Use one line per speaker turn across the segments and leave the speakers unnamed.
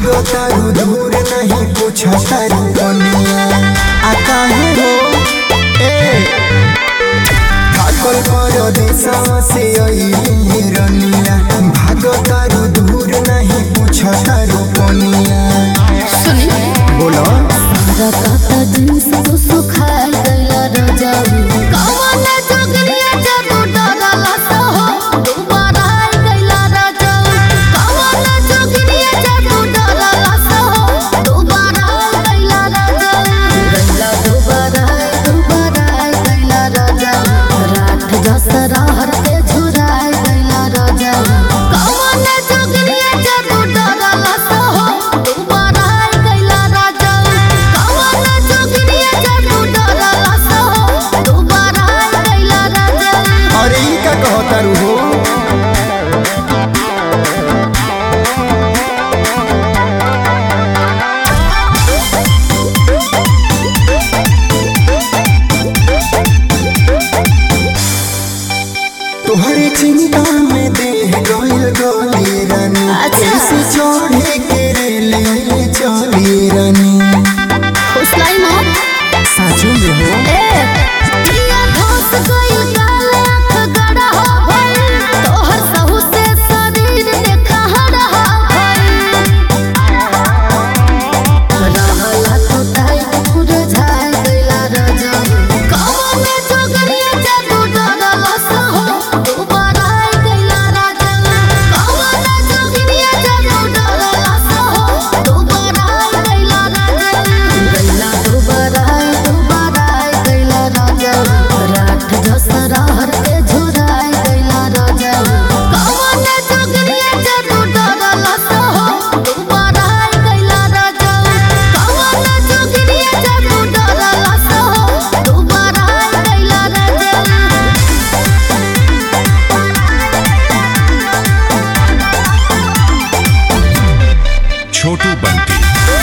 भागो तारू दूर नहीं पूछो तारू कनिया आ काहे हो ए पागल पर देशवा से अइली रनिया भागो तारू दूर नहीं पूछो तारू कनिया
सुनी
बोलो
रकाता जींस तो सुखाए गइला रजाऊ कवन जोगरिया जादू डरला सहो दोबारा आई गइला रजाऊ कवन जोगरिया जादू डरला सहो दोबारा आई गइला रजाऊ गइला दोबारा आई दोबारा आई गइला रजाऊ रात दसरा हर पे झुराए गइला रजाऊ कवन जोगरिया जादू डरला सहो दोबारा आई गइला रजाऊ कवन जोगरिया जादू डरला सहो दोबारा आई गइला रजाऊ
अरे ई का कहो तारू हो तोहरे चिंता में देह गइल गली रानी
अच्छा।
कैसे चढ़े के रेले चली रानी
खुशलाई मो
साचो में हो
ए पिया धोस गइल काले आँख गड़ा हो भइल तोहर सहु से शरीर देखा हरा भइल रहला तो टाइट पूरा झाड़ गइला रजा कवन जोगरिया जादू डरला सहो दोबारा आई गइला राजा कवन जोगरिया जादू डरला सहो दोबारा आई गइला राजा गइला दोबारा आई दोबारा आई गइला राजा रात दसरा हर पे झुराई गइला राजा कवन जोगरिया जादू डरला सहो दोबारा आई गइला राजा कवन जोगरिया जादू डरला सहो दोबारा आई गइला राजा
छोटू बंटी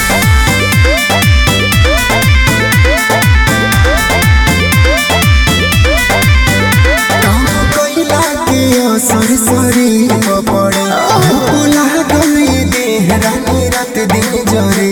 कैला के असर शरीर पर पड़े भूला गई देह रानी रात दिन जरे